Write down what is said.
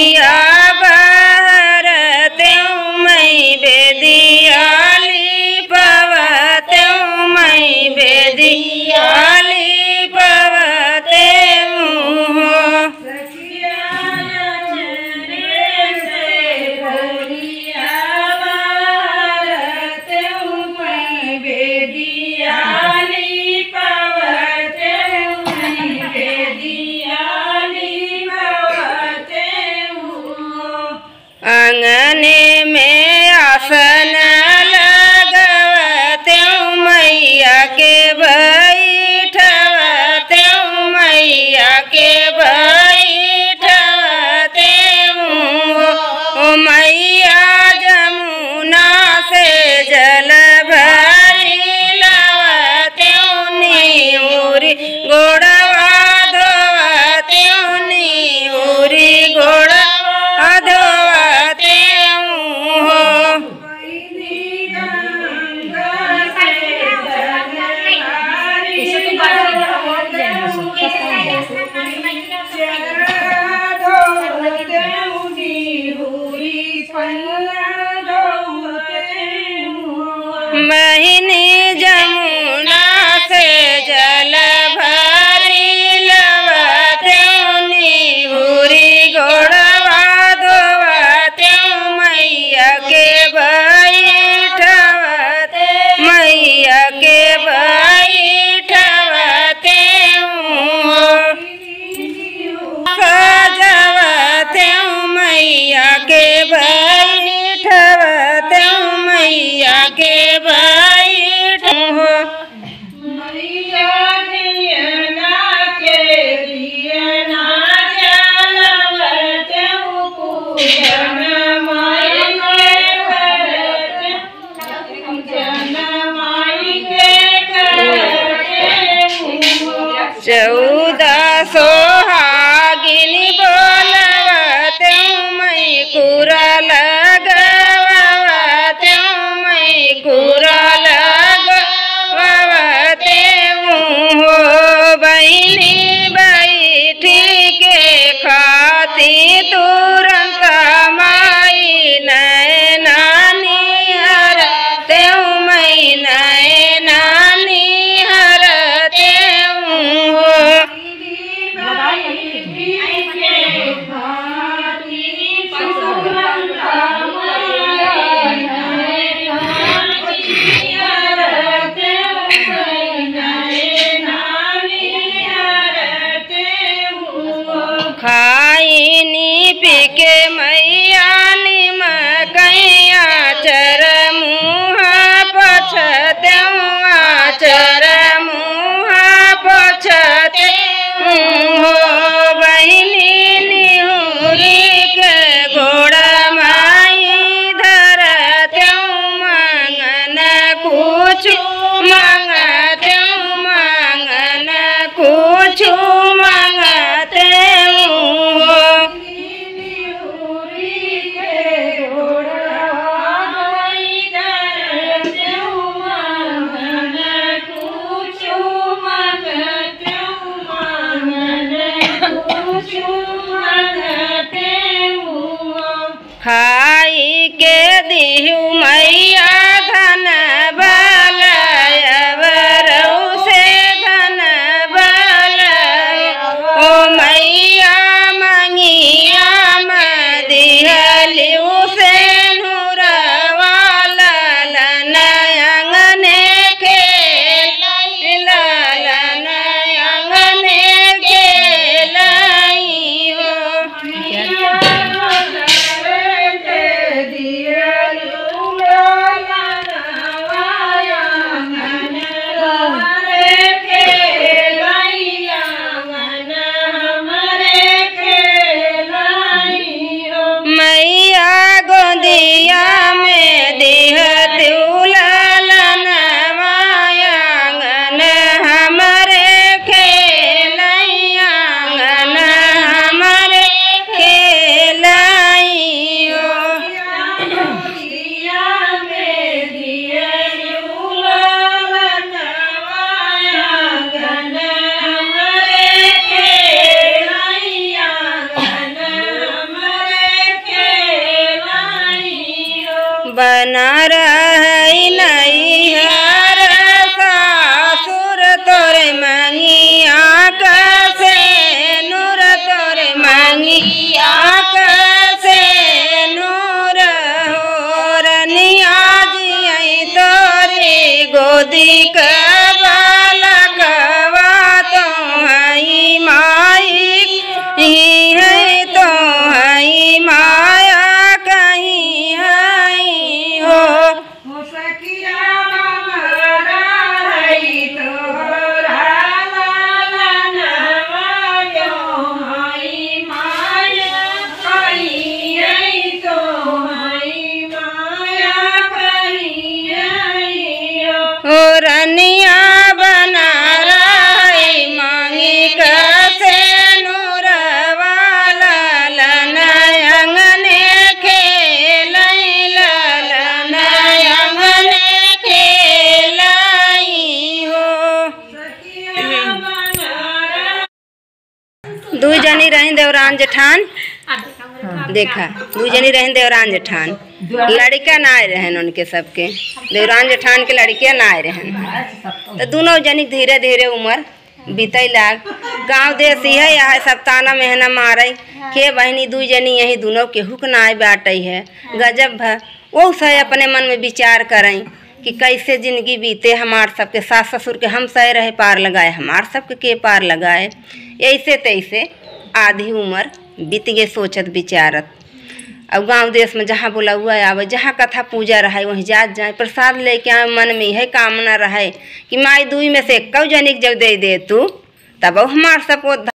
बेदिया बाहर त्यों मई बेदियाली पवते मई बेदियाली पवते हूँ अंगने में आसन लगवते मैया के बैठवते मैया के बैठवते ओ मैया जमुना से जल भरी लवते नीरी गोड़वा धोवते नीरी गोड़वा धोवते हो बहिनी जमुना से जल भरी लवते हुरी गोड़वा धोवते मैया के बैठवते मैया के बैठवते सजवते मैया के बैठवते मैया के बैठ हो चौदह सोहागिनी बोलवते मई कुरा लगवते मई कुरा लगवते हो बहिनी बैठी के खाती तुरंत माई नय नानी हर त्यों मई नय नानी हर त्यों हो खाइनी पीके मैया निमकैया चर मुहा पछते चर मुहा पछते हो बहिनी निहुरी के घोड़ा माई धरते मंगन कुछ मंगते मंगन कुछ मंगते हो खाई के दिहु मैया धन बलयवरऊ से धन बल ओ मैया मंगिया मदिहलिऊ से नूरवाला लनयंगने खेल लनयंगने खेलई हो बना रही नैहर सासुर तोरे मंगिया कसे नूर तोरे मंगिया कसे नूर हो रनिया जियई तोरे गोदी के बालकवा तो हई माई ही है तो हई माया कहीं हई हो ओ रनिया बना रही मांगी कसे नूर वाला लनयंगने खेलई लनयंगने खेलई हो दू जनी रही देवरान जेठान देखा दू जनी रही देवरान जेठान लड़का ना आए रहन उनके सबके देवरान जेठान के लड़के ना आए रहन तो दोनों जनी धीरे धीरे उम्र बीतई लाग गांव देश यह है सब ताना मेहना मारे के बहनी दू जनी यही दोनों के हुक ना आए बाटई है गजब भ वो सह अपने मन में विचार करें कि कैसे जिंदगी बीते हमार सबके सास ससुर के हम सह रहे पार लगाए हमार सबके के पार लगाए ऐसे तैसे आधी उम्र बीत गए सोचत विचारत अब गांव देश में जहाँ बुलावा आवे जहाँ कथा पूजा रहे वहीं जात जाए प्रसाद लेके आए मन में यह कामना रहे कि माई दुई में से एक जनिक जब दे दे तू तब हमार सबको